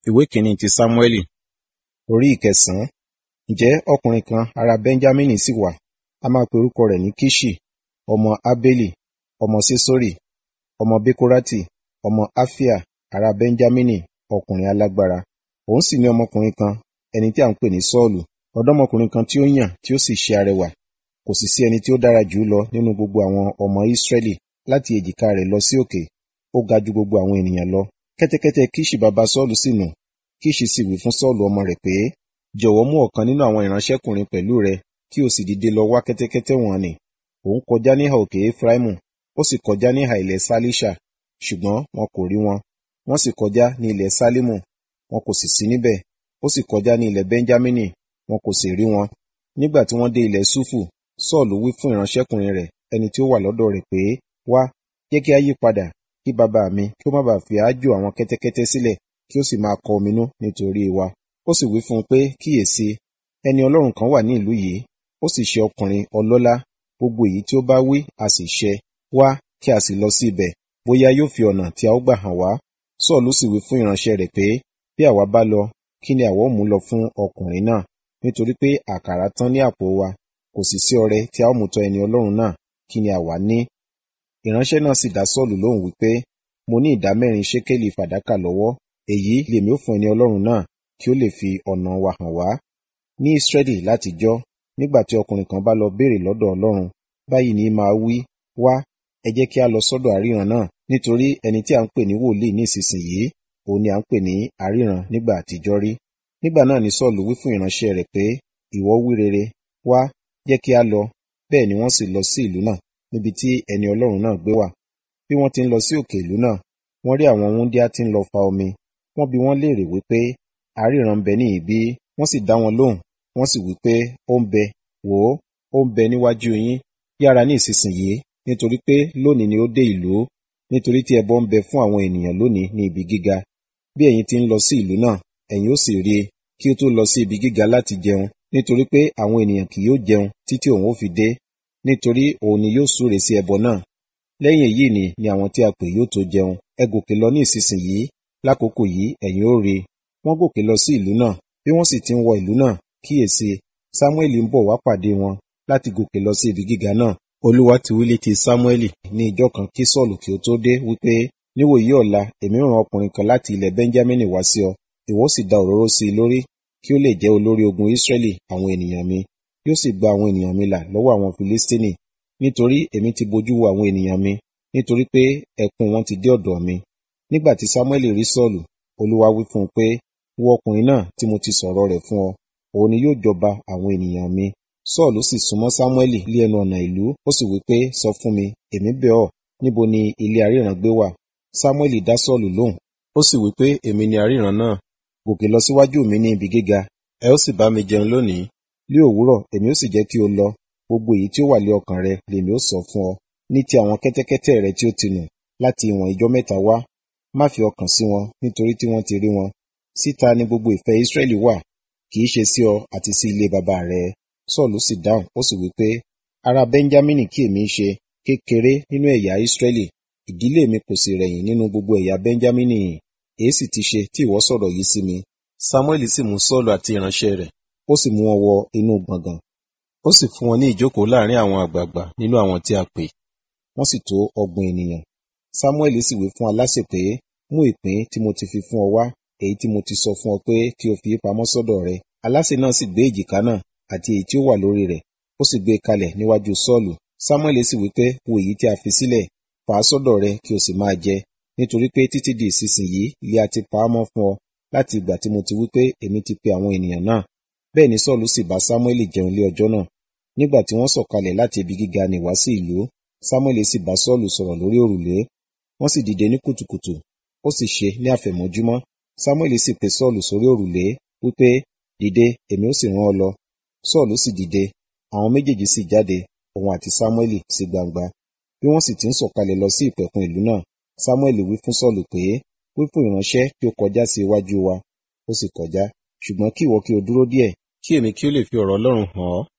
ìwé kìíní ti sámúẹ́lì orí ìkẹsàn-án ǹjẹ́ ọkùnrin kan ará bẹ́ńjámínì sì wà a máa pe orúkọ rẹ̀ ní kíṣì ọmọ ábélì ọmọ sísórì ọmọ békórátì ọmọ áfíà ará bẹ́ńjámínì ọkùnrin alágbára òun sì ní ọmọkùnrin kan ẹni tí à ń pè ní sọ́ọ̀lù ọ̀dọ́mọkùnrin kan tí ó yàn tí ó sì ṣe arẹwà kò sì sí ẹni tí ó dára jù ú lọ nínú gbogbo àwọn ọmọ ísírẹ́lì láti èjìká rẹ̀ lọ sí òkè ó ga ju gbogbo àwọn ènìyàn lọ kẹ́tẹ́kẹ́tẹ́ kíṣì baba sọ́ọ̀lù sì nù kíṣì sì wí fún sọ́ọ̀lù ọmọ rẹ̀ pé jọ̀wọ́ mú ọ̀kan nínú àwọn ìránṣẹ́kùnrin pẹ̀lú rẹ kí o sì dìde lọ wá kẹ́tẹ́kẹ́tẹ́ wọn nì òun kọjá níhà òkè efraimu ó sì kọjá níhà ilẹ̀ sálíṣà ṣùgbọ́n wọn kò rí wọn wọ́n sì kọjá ní ilẹ̀ sálímù wọn kò sì sí níbẹ̀ ó sì kọjá ní ilẹ̀ bẹ́ńjámínì wọn kò sì rí wọn nígbà tí wọ́n dé ilẹ̀ súfù sọ́ọ̀lù wí fún ìránṣẹ́kùnrin rẹ̀ ẹni tí ó wà lọ́dọ̀ rẹ̀ pé wá jẹ́ kí a yí padà kí bàbá mi kí ó má bàa fi àájò àwọn kẹ́tẹ́kẹ́tẹ́ sílẹ̀ kí ó sì máa kọ ominú nítorí wa ó sì wí fún un pé kíyèsí ẹni ọlọ́run kan wà ní ìlú yìí ó sì ṣe ọkùnrin ọlọ́lá gbogbo èyí tí ó bá wí a sì ṣẹ wá kí a sì lọ sí ibẹ̀ bóyá yóò fi ọ̀nà tí a ó gbà hàn wá sọ́ọ̀lù sì wí fún ìránṣẹ́ rẹ̀ pé bí àwa bá lọ kí ni àwa ó mú lọ fún ọkùnrin náà nítorí pé àkàrà tán ní àpò wa kò sì sí ọrẹ tí a ó mú tọ̀ ẹni ọlọ́run náà kí ni àwa ní ìránṣẹ́ náà sì dá sọ́ọ̀lù lóhùn wípé mo ní ìdá mẹ́rin ṣékélì fàdákà lọ́wọ́ èyí lèmi ó fún ẹni ọlọ́run náà kí ó lè fi ọ̀nà wa hàn wá ní ìsírẹ́lì látijọ́ nígbà tí ọkùnrin kan bá lọ béèrè lọ́dọ̀ ọlọ́run báyìí ní máa wí wá ẹ jẹ́ kí a lọ sọ́dọ̀ àríran náà nítorí ẹni tí a ń pè ní wòlíì ní ìsinsìnyí òun ni à ń pè ní àríran nígbà àtijọ́ rí nígbà náà ni sọ́ọ̀lù wí fún ìránṣẹ́ rẹ̀ pé ìwọ wí rere wá jẹ́ kí a lọ bẹ́ẹ̀ ni wọ́n sì lọ sí ìlú náà níbi tí ẹni ọlọ́run náà gbé wà bí wọ́n ti ń lọ sí òkè ìlú náà wọ́n rí àwọn wúńdíá tí ń lọ fa omi wọ́n bi wọ́n léèrè wípé àríran ń bẹ ní ìbí wọ́n sì dá wọn lóhùn wọ́n sì wípé ó ń bẹ wò ó ó ń bẹ níwájú yín yára ní ìsinsìnyí nítorí pé lónìí ni ó dé ìlú nítorí tí ẹbọ ń bẹ fún àwọn ènìyàn lónìí ní ibi gíga bí ẹ̀yin ti ń lọ sí ìlú náà ẹ̀yin ó sì rí i kí ó tó lọ sí ibi gíga láti jẹun nítorí pé àwọn ènìyàn kì yóò jẹun títí òun ó fi dé nítorí òun ni yóò súre sí ẹbọ náà lẹ́yìn èyí ni ni àwọn tí a pè yóò tó jẹun ẹ gòkè lọ ní ìsinsìnyí lákòókò yìí ẹ̀yin ó rí wọ́n gòkè lọ sí ìlú náà bí wọ́n sì ti ń wọ ìlú náà kíyèsí sámúẹ́lì ń bọ̀ wá pàdé wọn láti gòkè lọ sí ibi gíga náà olúwa ti wí létí sámúẹ́lì ní ìjọ kan kí sọ́ọ̀lù kí ó tó dé wípé níwòyí ọ̀la èmi rán ọkùnrin kan láti ilẹ̀ bẹ́ńjámínì wá sí ọ ìwọ sì da òróró sí i lórí kí ó lè jẹ́ olórí ogun ísírẹ́lì àwọn ènìyàn mi yóò sì gba àwọn ènìyàn mi là lọ́wọ́ àwọn filistini nítorí èmi ti bojú wo àwọn ènìyàn mi nítorí pé ẹkún wọn ti dé ọ̀dọ̀ mi nígbà tí samuel rí sọ́ọ̀lù olúwa wí fún un pé wo ọkùnrin náà tí mo ti sọ̀rọ̀ rẹ̀ fún ọ òun ni yóò jọba àwọn ènìyàn mi sọ́ọ̀lù sì súnmọ́ samuel lé ẹnu ọ̀nà ìlú ó sì wí pé sọ fún mi èmi bẹ̀ ọ́ níbo ni ilé aríran gbé wà samuel dá sọ́ọ̀lù lóhùn ó sì wí pé èmi ni aríran náà gòkè lọ síwájú mi ní ibi gíga ẹ ó sì bá mi jẹun lónìí ní òwúrọ̀ èmi ó sì jẹ́ kí o lọ gbogbo èyí tí ó wà lé ọkàn rẹ lèmi ó sọ fún ọ ní ti àwọn kẹ́tẹ́kẹ́tẹ́ rẹ tí ó ti nù láti ìwọ̀n ìjọ mẹ́ta wá má fi ọkàn sí wọn nítorí tí wọ́n ti rí wọn síta ni gbogbo ìfẹ́ Ísírẹ́lì wà kì í ṣe sí ọ àti sí ilé bàbá rẹ Sọ́ọ̀lù sì dáhùn ó sì wí pé ará Bẹ́ńjámínì kí èmi ṣe kékeré nínú ẹ̀yà Ísírẹ́lì ìdílé mi kò sì rẹ̀yìn nínú gbogbo ẹ̀yà Bẹ́ńjámínì èyí sì ti ṣe tí ìwọ sọ̀rọ̀ yìí sí mi Sámúẹ́lì sì mú Sọ́ọ̀lù àti ìránṣẹ́ rẹ̀ ó sì mú wọn wọ inú gbọ̀ngàn ó sì fún wọn ní ìjókòó láàrin àwọn àgbààgbà nínú àwọn tí a pè wọ́n sì tó ọgbọ̀n ènìyàn Sámúẹ́lì sì wí fún aláṣẹ pé mú ìpín tí mo ti fi fún ọ wá èyí tí mo ti sọ fún ọ pé kí o fi pamọ́ sọ́dọ̀ rẹ aláṣẹ náà sì gbé èjìká náà àti èyí tí ó wà lórí rẹ̀ ó sì gbé kalẹ̀ níwájú Sọ́ọ̀lù Sámúẹ́lì sì wí pé wo èyí tí a fi sílẹ̀ fà á sọ́dọ̀ rẹ kí o sì máa jẹ nítorí pé títí di ìsinsìnyí ilé a ti pa á mọ́ fún ọ láti ìgbà tí mo ti wí pé èmi ti pe àwọn ènìyàn náà bẹ́ẹ̀ ni Sọ́ọ̀lù sì bá Sámúẹ́lì jẹun lé ọjọ́ náà nígbà tí wọ́n sọ̀kalẹ̀ láti ibi gíga ní wá sí ìlú Sámúẹ́lì sì bá Sọ́ọ̀lù sọ̀rọ̀ lórí òrùlé wọ́n sì dìde ní kùtùkùtù ó sì ṣe ní àfẹ̀mọ́júmọ́ Sámúẹ́lì sì pe Sọ́ọ̀lù sórí òrùlé wípé dìde èmi ó sì rán ọ lọ Sọ́ọ̀lù sì dìde àwọn méjèèjì sì jáde òun àti Sámúẹ́lì sí gbangba bí wọ́n sì ti ń sọ̀kalẹ̀ lọ sí ìpẹ̀kun ìlú náà Sámúẹ́lì wí fún Sọ́ọ̀lù pé wí fún ìránṣẹ́ kí ó kọjá sí iwájú wa ó sì kọjá ṣùgbọ́n kí ìwọ kí o dúró díẹ̀ kí èmi kí ó lè fi ọ̀rọ̀ Ọlọ́run hàn ọ́